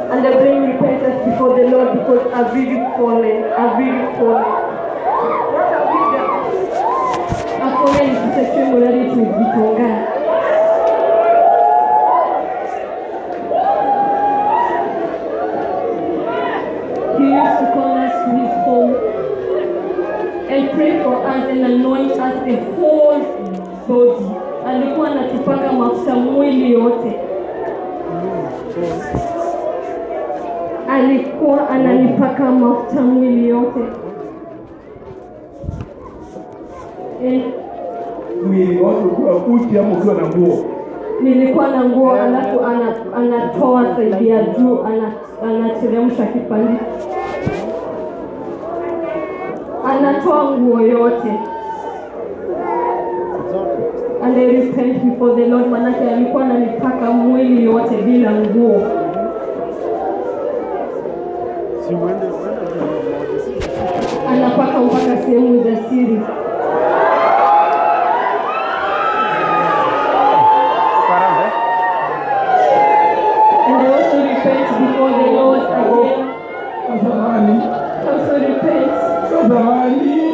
And I bring repentance before the Lord because I've really fallen. I've really fallen. What have we done? I've fallen into sexual morality with Gitonga. He used to call us to his home and pray for us and anoint us the whole body. Alikuwa anatupaka mafuta mwili yote. Alikuwa ananipaka mafuta mwili yote. And mwili watu ukiwa uchi ama ukiwa na nguo nilikuwa na nguo alafu ana, anatoa saidi ya juu ana, anateremsha kipande anatoa nguo yote and I repent before the Lord manake alikuwa ananipaka mwili yote bila nguo anapaka mpaka sehemu za siri and I also repent before the Lord again tazamani I also repent tazamani